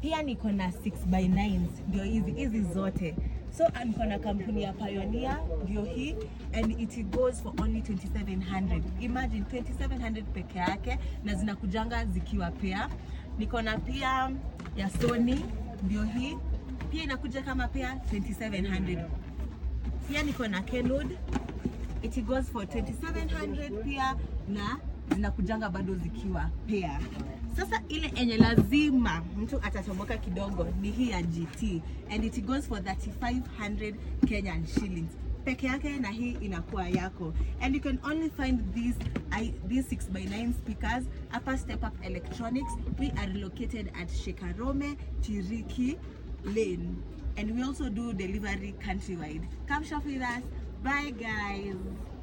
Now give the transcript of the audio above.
pia niko na 6x9 ndio hizi hizi zote so ah, niko na kampuni ya Pioneer ndio hii and it goes for only 2700 imagine 2700 peke yake na zinakujanga zikiwa pea niko na pia ya Sony ndio hii pia inakuja kama pea 2700 pia niko na Kenwood it goes for 2700 pia na zinakujanga bado zikiwa pea. Sasa ile enye lazima mtu atachomoka kidogo ni hii ya GT and it goes for 3500 Kenyan shillings peke yake, na hii inakuwa yako and you can only find these I, these 6x9 speakers hapa Step Up Electronics. We are located at Shekarome Tiriki Lane and we also do delivery countrywide. Come shop with us. Bye guys.